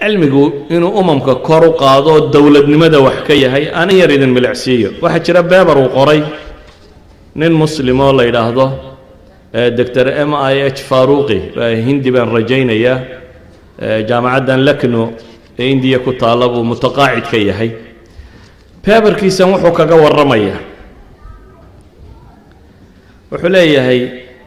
cilmigu inuu umamka kor u qaado oo dowladnimada wax ka yahay anin yar idin milicsiiyo waxaa jira beber uu qoray nin muslim oo la yidhaahdo doctor m i h faruqi hindi baan rajaynayaa jaamacaddan lakno ee indiya ku taalla buu mutaqaacid ka yahay beberkiisan wuxuu kaga warramayaa wuxuu leeyahay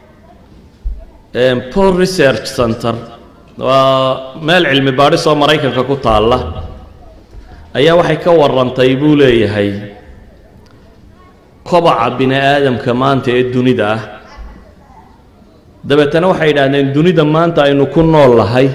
pol research center waa meel cilmi baadhis oo maraykanka ku taalla ayaa waxay ka warrantay buu leeyahay kobaca bini aadamka maanta ee dunida ah dabeetana waxay yidhaahdeen dunida maanta aynu ku nool lahay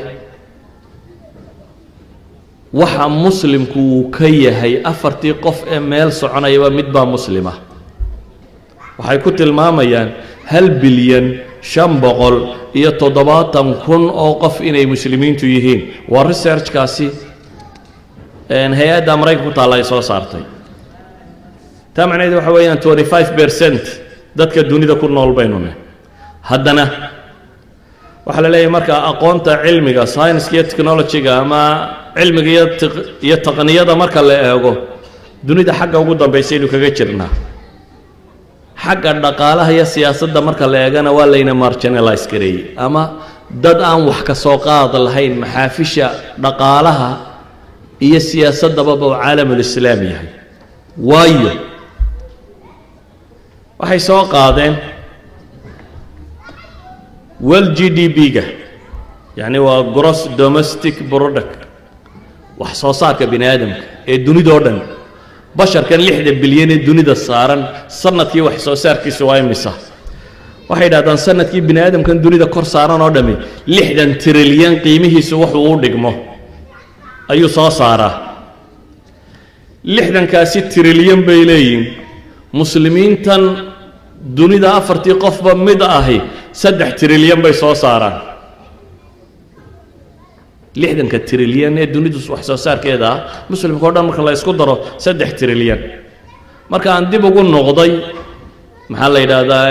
waxa muslimku uu ka yahay afartii qof ee meel soconayaba midbaa muslima waxay ku tilmaamayaan hal bilyan shan boqol iyo toddobaatan kun oo qof inay muslimiintu yihiin waa researchkaasi hay-adda maraykanka ku taalla ay soo saartay taa macnaheed waxa weeyaan twenty five percent dadka dunida ku nool baynu ne haddana waxaa la leeyahay marka aqoonta cilmiga scienska iyo technologyga ama cilmiga iyo iyo taqniyada marka la eego dunida xagga ugu dambaysaynu kaga jirnaa xagga dhaqaalaha iyo siyaasadda marka la eegana waa layna marginalize gareeyey ama dad aan wax ka soo qaad lahayn maxaafisha dhaqaalaha iyo siyaasaddababa uu caalamulislaam yahay waayo waxay soo qaadeen wel g d b-ga yacni waa gross domestic product wax soo saarka bini aadamka ee dunidao dhan basharkan lixda bilyan ee dunida saaran sanadkii wax soo saarkiisu waa imisa waxay yidhahdaan sanadkii bini aadamkan dunida kor saaran oo dhammi lixdan trilyan qiimihiisu wuxuu u dhigmo ayuu soo saaraa lixdankaasi trilyan bay leeyihin muslimiintan dunida afartii qofba mid ahi saddex trilyan bay soo saaraan lixdanka trilyan ee dunidu wax soo saarkeeda ah muslimka o dhan marka la isku daro saddex trilyan marka aan dib ugu noqday maxaa la yidhaahdaa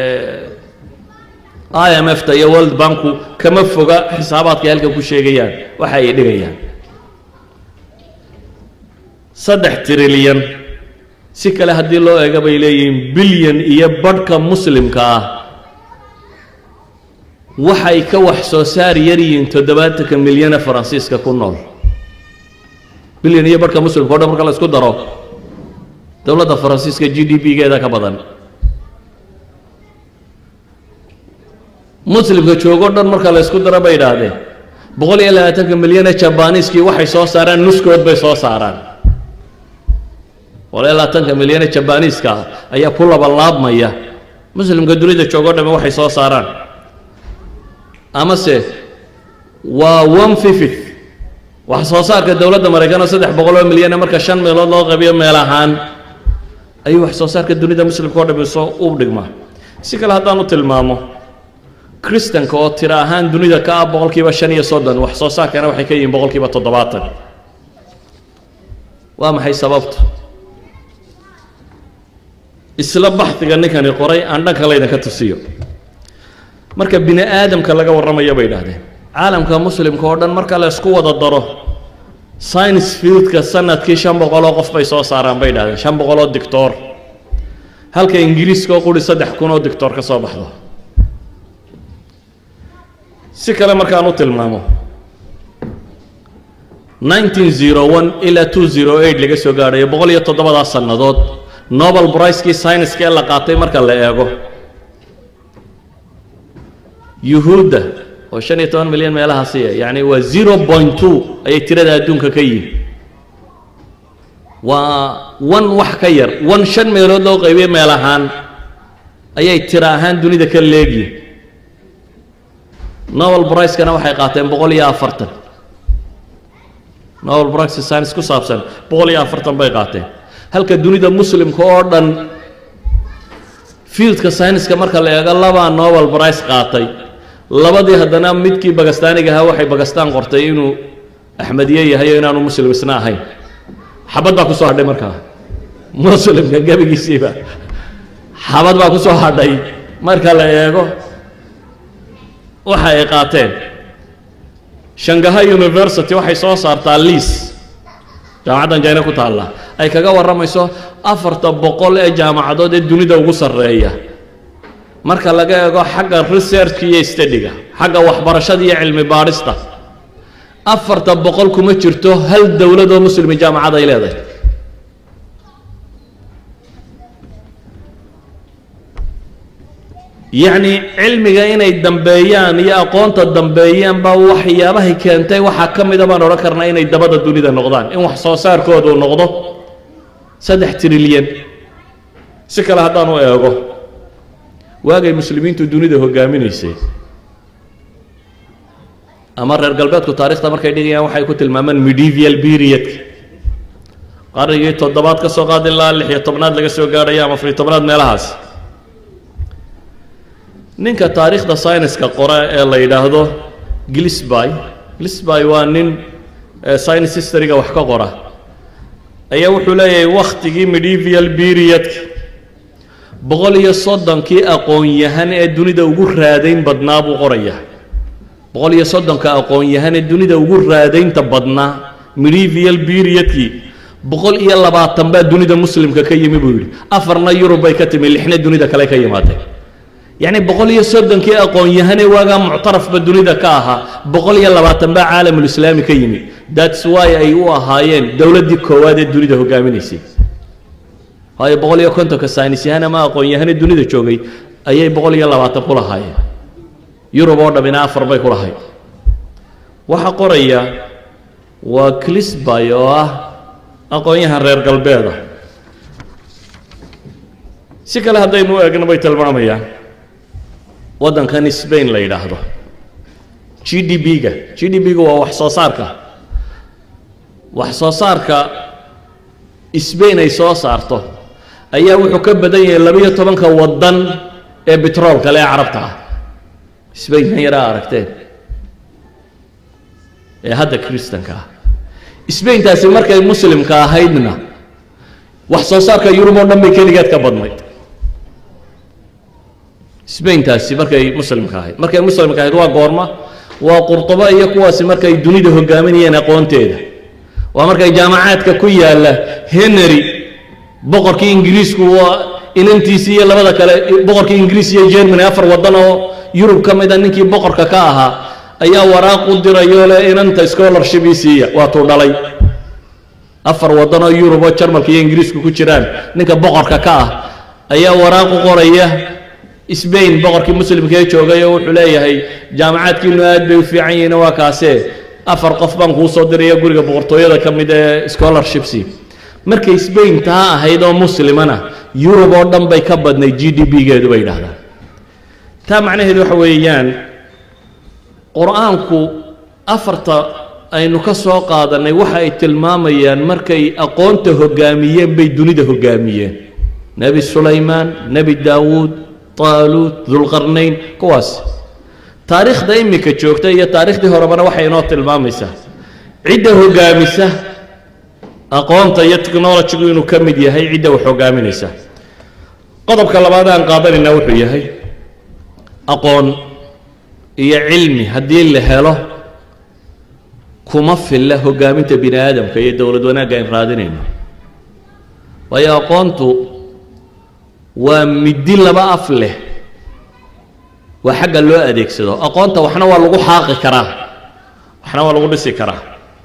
i m f ta iyo world banku kama foga xisaabaadkay halkan ku sheegayaan waxa ay dhigayaan saddex trilyan si kale haddii loo eega bay leeyihiin bilyan iyo badhka muslimka ah waxay ka wax soo saar yar yihiin toddobaatanka milyane faransiiska ku nool bilyan iyo badhka muslimka o dhan marka la isku daro dowladda faransiiska g d p-geeda ka badan muslimka joogo dhan marka la isku daro bay idhaahdeen boqol iyo labaatanka milyane jabaniiskii waxay soo saaraan nuskood bay soo saaraan boqol iyo labaatanka milyane jabaniiska ah ayaa ku labalaabmaya muslimka dunida joogo dhamme waxay soo saaraan amase waa one fifth wax soo saarka dowladda maraykan oo saddex boqol oo milyane marka shan meelood loo qabiyo meel ahaan ayuu wax soo saarka dunida muslimka oo dhami soo u dhigmaa si kale haddaan u tilmaamo kristanka oo tiro ahaan dunida ka ah boqolkiiba shan iyo soddon wax soo saarkana waxay ka yihiin boqolkiiba toddobaatan waa maxay sababtu isla baxdiga ninkani qoray aan dhanka laydinka tusiyo marka bini aadamka laga warramayo bay idhahdeen caalamka muslimka oo dhan marka la isku wada daro science fieldka sanadkii shan boqoloo qof bay soo saaraan bay idhahdeen shan boqoloo dictor halka ingiriiska oo quri saddex kun oo dictor ka soo baxdo si kale markaan u tilmaamo nineteen zero one ilaa two zero eight laga soo gaadhayo boqol iyo toddobadaas sannadood nobel bricekii scienska ee la qaatay marka la eego yuhuudda oo shan iyo toban milyan meelahaasiya yacni waa zero point two ayay tirada adduunka ka yihin waa one wax ka yar one shan meelood loo qaybiye meel ahaan ayay tiro ahaan dunida ka leegyihin nobel bricekana waxay qaateen boqol iyo afartan nobel brice science ku saabsan boqol iyo afartan bay qaateen halka dunida muslimka oo dhan fieldka scienska marka la eego labaa nobel brice qaatay labadii haddana midkii bagastaaniga ahaa waxay bagastaan qortay inuu axmediye yahay oo inaanu muslim isna ahayn xabad baa ku soo hadhay markaa muslimka gebigiisiiba xabad baa ku soo hadhay marka la eego waxa ay qaateen shangaha university waxay soo saartaa liis jaamacaddan jina ku taalla ay kaga warramayso afarta boqol ee jaamacadood ee dunida ugu sarreeya marka laga eego xagga researchka iyo stadiga xagga waxbarashada iyo cilmi baadhista afarta boqol kuma jirto hal dowladoo muslimi jaamacad ay leedahay yacni cilmiga inay dambeeyaan iyo aqoonta dambeeyaan baa waxyaabahay keentay waxaa ka mida baan odhan karnaa inay dabada dunida noqdaan in wax soo saarkoodu noqdo saddex trilyan si kale haddaan u eego waagay muslimiintu dunida hogaaminaysay ama reer galbeedku taarikhda markay dhigayaan waxay ku tilmaamaan medieval periodka qarnigii toddobaad ka soo qaad ilaa lix iyo tobnaad laga soo gaadhaya ama afariyo tobnaad meelahaas ninka taariikhda syniska qore ee la yidhaahdo glisby glisby waa nin science historyga wax ka qora ayaa wuxuu leeyahay wakhtigii medieval periodka boqol iyo soddonkii aqoon-yahan ee dunida ugu raadayn badnaa buu qoraya boqol iyo soddonka aqoon-yahan ee dunida ugu raadaynta badnaa medieval periodkii boqol iyo labaatan baa dunida muslimka ka yimi buu yidhi afarna yurub bay ka timi lixna dunida kale ka yimaadeen yacni boqol iyo soddonkii aqoon-yahanee waagaa muctarafba dunida ka ahaa boqol iyo labaatan baa caalamulislaami ka yimi thats why ay u ahaayeen dowladdii koowaad ee dunida hogaaminaysay waayo boqol iyo kontonka saynisyahan ama aqoon-yahanee dunida joogay ayay boqol iyo labaatan ku lahaayeen yurub oo dhammina afar bay ku lahayd waxaa qoraya waa clisby oo ah aqoon-yahan reer galbeeda si kale haddaynu u eegno bay tilmaamayaan waddankan sbain la yidhaahdo g d b-ga g d b-ga waa wax soo saarka wax soo saarka sbain ay soo saarto ayaa wuxuu ka badan yahay labiyo tobanka waddan ee betroolka le ee carabta ah sbain kan yaraa aragteen ee hadda kristanka ah sbaintaasi markay muslimka ahaydna wax soo saarka yurub oo dhan bay keligeed ka badnayd sbaintaasi markay muslimka ahayd markay muslimka ahayd waa goorma waa qurtubo iyo kuwaasi markay dunida hogaaminayeen aqoonteeda waa markay jaamacaadka ku yaalla henry boqorkii ingiriisku waa inantiisii iyo labada kale boqorkii ingiriis iyo germany afar waddan oo yurub ka mida ninkii boqorka ka ahaa ayaa waraaq u dirayoo le inanta scholarship ii siiya waatuu dhalay afar waddan oo yurub oo jarmalka iyo ingiriisku ku jiraan ninka boqorka ka ah ayaa waraaq u qoraya sbain boqorkii muslimka ee joogay oo wuxuu leeyahay jaamacaadkiinu aad bay u fiican yihiin waa kaasee afar qof baan kuu soo diraya guriga boqortooyada ka mid ee scholarshipsi markay sbain taa ahayd oo muslimana yurub oo dhan bay ka badnay g d b-geedu bay yidhahdaan taa macnaheedu waxa weeyaan qur-aanku afarta aynu ka soo qaadannay waxa ay tilmaamayaan markay aqoonta hoggaamiyeen bay dunida hoggaamiyeen nebi sulaymaan nebi daawuud taaluud dulqarnayn kuwaas taariikhda iminka joogta iyo taarikhdii horebana waxay inoo tilmaamaysaa cidda hoggaamisa aqoonta iyo technologigu inuu ka mid yahay cidda wax hoggaaminaysa qodobka labaad aan qaadanayna wuxuu yahay aqoon iyo cilmi haddii la helo kuma filla hoggaaminta bini aadamka iyo dowlad wanaagga ayn raadinayno waayo aqoontu waa middi laba af leh waa xagga loo adeegsado aqoonta waxna waa lagu xaaqi karaa waxna waa lagu dhisi karaa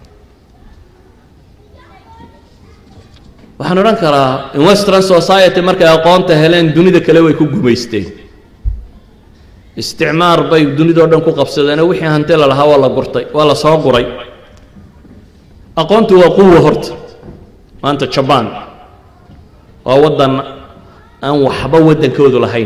waxaan odhan karaa in western society markay aqoonta heleen dunida kale way ku gumaysteen isticmaar bay dunidao dhan ku qabsadeenoo wixii hanti la lahaa waa la gurtay waa la soo guray aqoontu waa quwa horta maanta jabaan waa waddan aan waxba waddankoodu lahayn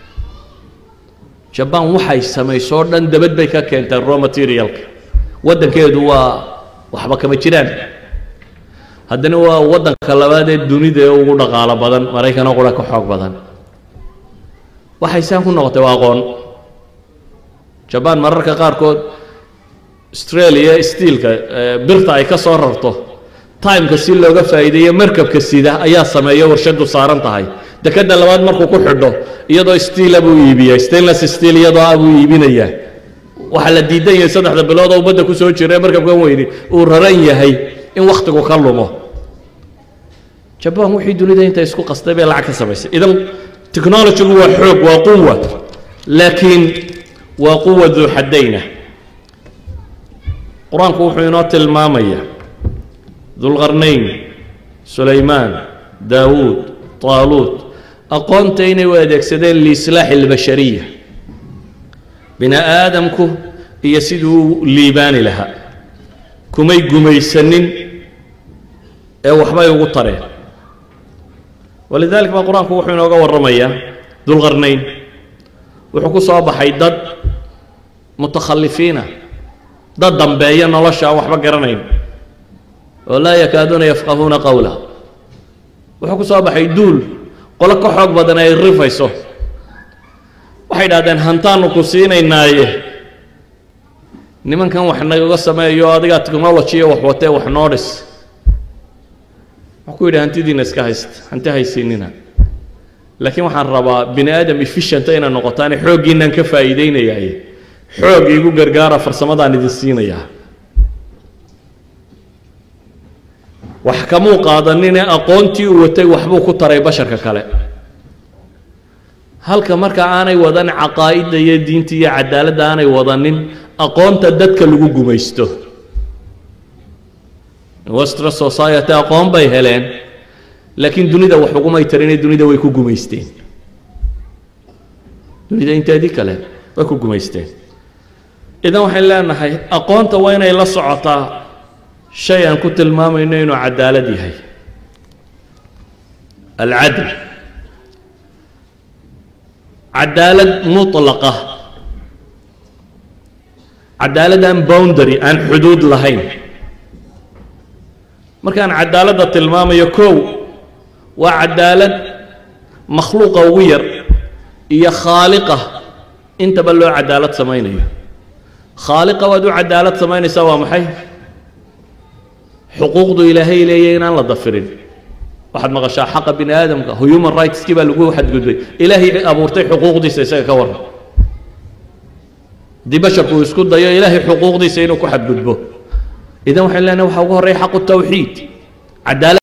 jabaan waxay samaysoo dhan dabad bay ka keentay raw materialka waddankeedu waa waxba kama jiraan haddana waa waddanka labaad ee dunida ee ugu dhaqaalo badan maraykanoo qura ka xoog badan waxay saan ku noqotay waa aqoon jabaan mararka qaarkood australia stiilka birta ay ka soo rarto timeka si looga faa'iideeyo markabka sida ayaa sameeya warshadu saaran tahay dekadda labaad markuu ku xidho iyadoo stiila buu iibiyaa stainless steel iyadoo ah buu iibinayaa waxaa la diidan yahay saddexda bilood oo badda ku soo jira markabkan weyni uu raran yahay in wakhtigu ka lumo jabaan wixii dunida inta isku qastay bay lacag ka samaysay idan technologygu waa xoog waa quwa laakiin waa quwa duu xaddayna qur-aanku wuxuu inoo tilmaamaya dulqarnayn sulaymaan daawuud taaluut aqoonta inay u adeegsadeen liislaaxi albashariya bini aadamku iyo siduu u liibaani lahaa kumay gumaysanin ee waxbay ugu tareen walidalik baa qur-aanku wuxuu inooga warramayaa dulqarnayn wuxuu ku soo baxay dad mutakhalifiina dad dambeeya nolosha aan waxba garanayn oo laa yakaaduuna yafqahuuna qowla wuxuu ku soo baxay duul qolo ka xoog badan ay rifayso waxay idhahdeen hantaanu ku siinaynaaye nimankan wax nagaga sameeyo adigaa technology wax watee wax noo dhis waxuu ku yidhi hantidiina iska haysta hanti haysiinina laakiin waxaan rabaa bini aadam efficienta inay noqotaane xooggiinaan ka faa'iideynayaaye xoog iigu gargaara farsamadaan idin siinayaa wax kamuu qaadanine aqoontii uu watay waxbuu ku taray basharka kale halka marka aanay wadan caqaa'idda iyo diinta iyo cadaaladda aanay wadanin aqoonta dadka lagu gumaysto western society aqoon bay heleen laakiin dunida wax ugumay tarine dunida way ku gumaysteen dunida inteedii kale way ku gumaysteen idan waxayn leenahay aqoonta waa inay la socotaa shay aan ku tilmaamayno inuu cadaalad yahay alcadl cadaalad mutlaqa cadaalad aan boundary aan xuduud lahayn markaan cadaaladda tilmaamayo kow waa cadaalad makhluuqa ugu yar iyo khaaliqa intaba loo cadaalad samaynayo khaaliqa waad u cadaalad samaynaysaa waa maxay xuquuqdu ilaahay leeyahy inaan la dafirin waxaad maqashaa xaqa bini aadamka human rightskii baa lagu xadgudbay ilaahay abuurtay xuquuqdiisa isaga ka warran haddii basharku uu isku dayo ilaahay xuquuqdiisa inuu ku xadgudbo idan waxayn leenahay waxaa ugu horreya xaqu tawxiid cadaalad